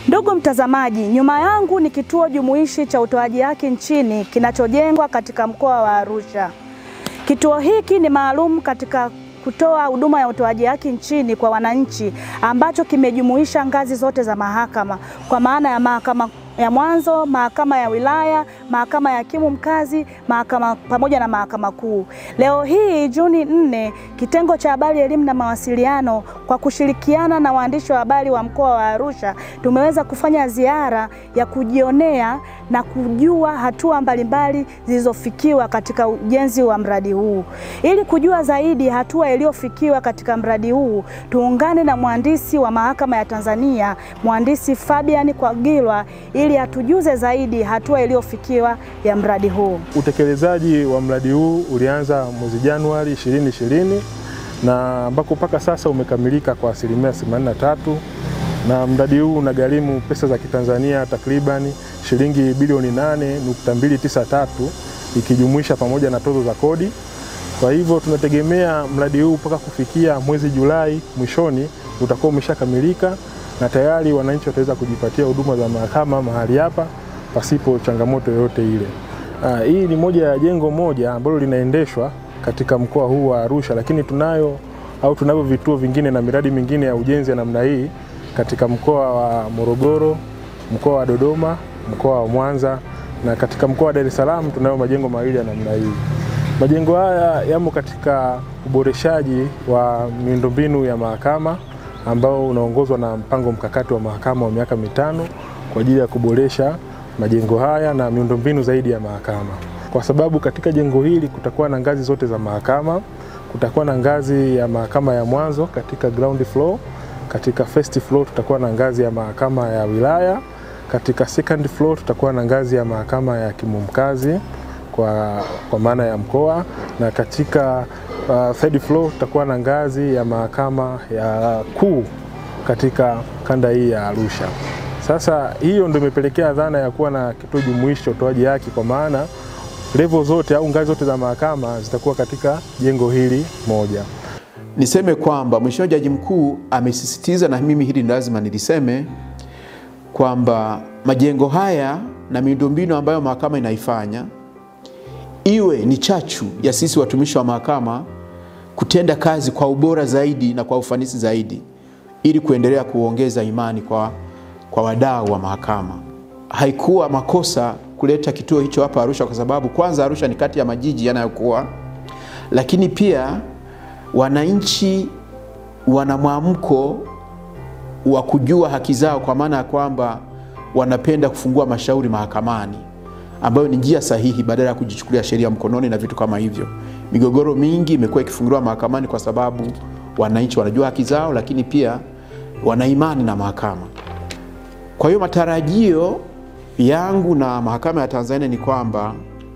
Ndugu mtazamaji, nyuma yangu ni kituo jumuishi cha utoaji haki nchini kinachojengwa katika mkoa wa Arusha. Kituo hiki ni maalum katika kutoa huduma ya utoaji haki nchini kwa wananchi ambacho kimejumuisha ngazi zote za mahakama kwa maana ya mahakama ya mwanzo, mahakama ya wilaya, mahakama ya hakimu mkazi, mahakama pamoja na mahakama kuu. Leo hii Juni nne, kitengo cha habari, elimu na mawasiliano kwa kushirikiana na waandishi wa habari wa mkoa wa Arusha tumeweza kufanya ziara ya kujionea na kujua hatua mbalimbali zilizofikiwa katika ujenzi wa mradi huu. Ili kujua zaidi hatua iliyofikiwa katika mradi huu, tuungane na mhandisi wa mahakama ya Tanzania, mhandisi Fabian Kwagilwa ili atujuze zaidi hatua iliyofikiwa ya mradi huu. Utekelezaji wa mradi huu ulianza mwezi Januari 2020 na ambako mpaka sasa umekamilika kwa asilimia 83 na mradi huu unagharimu pesa za Kitanzania takriban shilingi bilioni 8.293 ikijumuisha pamoja na tozo za kodi. Kwa hivyo tunategemea mradi huu mpaka kufikia mwezi Julai mwishoni utakuwa umeshakamilika na tayari wananchi wataweza kujipatia huduma za mahakama mahali hapa pasipo changamoto yoyote ile. Aa, hii ni moja ya jengo moja ambalo linaendeshwa katika mkoa huu wa Arusha, lakini tunayo au tunavyo vituo vingine na miradi mingine ya ujenzi ya namna hii katika mkoa wa Morogoro, mkoa wa Dodoma, mkoa wa Mwanza na katika mkoa wa Dar es Salaam tunayo majengo mawili ya namna hii. Majengo haya yamo katika uboreshaji wa miundombinu ya mahakama ambao unaongozwa na mpango mkakati wa mahakama wa miaka mitano kwa ajili ya kuboresha majengo haya na miundombinu zaidi ya mahakama, kwa sababu katika jengo hili kutakuwa na ngazi zote za mahakama. Kutakuwa na ngazi ya mahakama ya mwanzo katika ground floor, katika first floor tutakuwa na ngazi ya mahakama ya wilaya, katika second floor tutakuwa na ngazi ya mahakama ya hakimu mkazi kwa, kwa maana ya mkoa na katika uh, third floor tutakuwa na ngazi ya mahakama ya kuu katika kanda hii ya Arusha. Sasa hiyo ndio imepelekea dhana ya kuwa na kituo jumuishi cha utoaji haki, kwa maana level zote au ngazi zote za mahakama zitakuwa katika jengo hili moja. Niseme kwamba Mheshimiwa Jaji Mkuu amesisitiza, na mimi hili lazima niliseme kwamba majengo haya na miundombinu ambayo mahakama inaifanya iwe ni chachu ya sisi watumishi wa mahakama kutenda kazi kwa ubora zaidi na kwa ufanisi zaidi ili kuendelea kuongeza imani kwa, kwa wadau wa mahakama. Haikuwa makosa kuleta kituo hicho hapa Arusha kwa sababu kwanza Arusha ni kati ya majiji yanayokuwa, lakini pia wananchi wana mwamko wa kujua haki zao, kwa maana ya kwamba wanapenda kufungua mashauri mahakamani ambayo ni njia sahihi badala ya kujichukulia sheria mkononi na vitu kama hivyo. Migogoro mingi imekuwa ikifunguliwa mahakamani kwa sababu wananchi wanajua haki zao, lakini pia wana imani na mahakama. Kwa hiyo matarajio yangu na mahakama ya Tanzania ni kwamba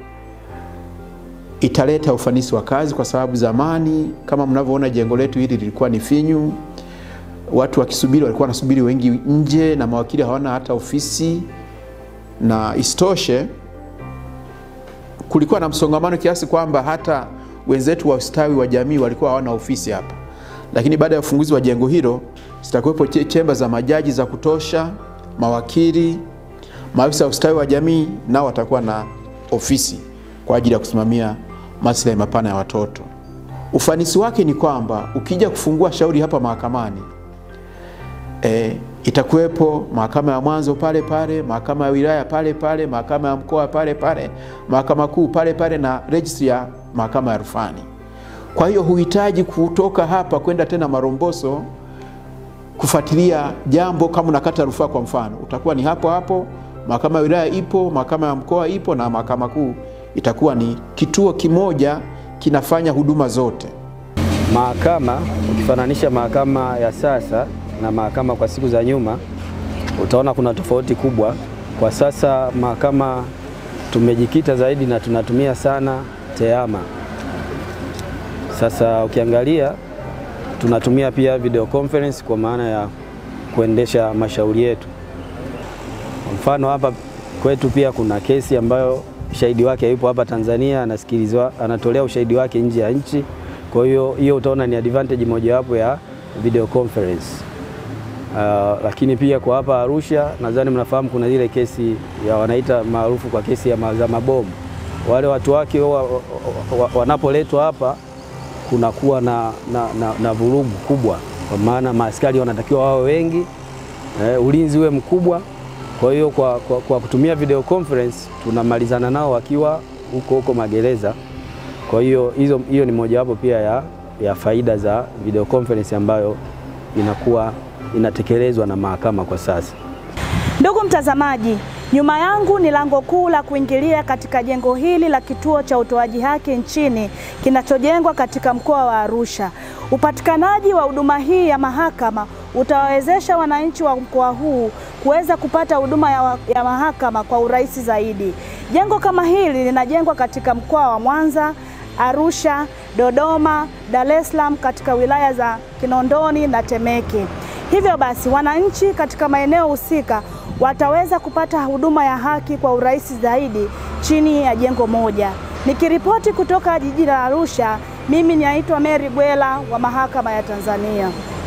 italeta ufanisi wa kazi, kwa sababu zamani kama mnavyoona jengo letu hili lilikuwa ni finyu, watu wakisubiri walikuwa wanasubiri wengi nje, na mawakili hawana hata ofisi, na isitoshe kulikuwa na msongamano kiasi kwamba hata wenzetu wa ustawi wa jamii walikuwa hawana ofisi hapa, lakini baada ya ufunguzi wa jengo hilo zitakuwepo chemba za majaji za kutosha, mawakili, maafisa wa ustawi wa jamii nao watakuwa na ofisi kwa ajili ya kusimamia maslahi mapana ya watoto. Ufanisi wake ni kwamba ukija kufungua shauri hapa mahakamani e, itakuwepo mahakama ya mwanzo pale pale, mahakama ya wilaya pale pale, mahakama ya mkoa pale pale, mahakama kuu pale pale na registry ya mahakama ya rufani. Kwa hiyo huhitaji kutoka hapa kwenda tena Maromboso kufuatilia jambo kama unakata rufaa. Kwa mfano, utakuwa ni hapo hapo, mahakama ya wilaya ipo, mahakama ya mkoa ipo na mahakama kuu itakuwa ni kituo kimoja kinafanya huduma zote. Mahakama ukifananisha mahakama ya sasa na mahakama kwa siku za nyuma, utaona kuna tofauti kubwa. Kwa sasa mahakama tumejikita zaidi na tunatumia sana TEHAMA. Sasa ukiangalia tunatumia pia video conference kwa maana ya kuendesha mashauri yetu. Kwa mfano hapa kwetu pia kuna kesi ambayo shahidi wake hayupo hapa Tanzania, anasikilizwa, anatolea ushahidi wake nje ya nchi. Kwa hiyo hiyo utaona ni advantage mojawapo ya video conference. Uh, lakini pia kwa hapa Arusha nadhani mnafahamu kuna ile kesi ya wanaita maarufu kwa kesi ya ma- za mabomu. Wale watu wake wa- wa- wa- wanapoletwa hapa kunakuwa na, na, na, na vurugu kubwa, kwa maana maaskari wanatakiwa wawe wengi eh, ulinzi uwe mkubwa. Kwa hiyo kwa, kwa, kwa kutumia video conference tunamalizana nao wakiwa huko huko magereza. Kwa hiyo hizo hiyo ni mojawapo pia ya, ya faida za video conference ambayo inakuwa inatekelezwa na mahakama kwa sasa. Ndugu mtazamaji, nyuma yangu ni lango kuu la kuingilia katika jengo hili la kituo cha utoaji haki nchini kinachojengwa katika mkoa wa Arusha. Upatikanaji wa huduma hii ya mahakama utawawezesha wananchi wa mkoa huu kuweza kupata huduma ya, wa- ya mahakama kwa urahisi zaidi. Jengo kama hili linajengwa katika mkoa wa Mwanza, Arusha, Dodoma, Dar es Salaam katika wilaya za Kinondoni na Temeke. Hivyo basi wananchi katika maeneo husika wataweza kupata huduma ya haki kwa urahisi zaidi chini ya jengo moja. Nikiripoti kutoka jiji la Arusha, mimi naitwa Mary Gwela wa Mahakama ya Tanzania.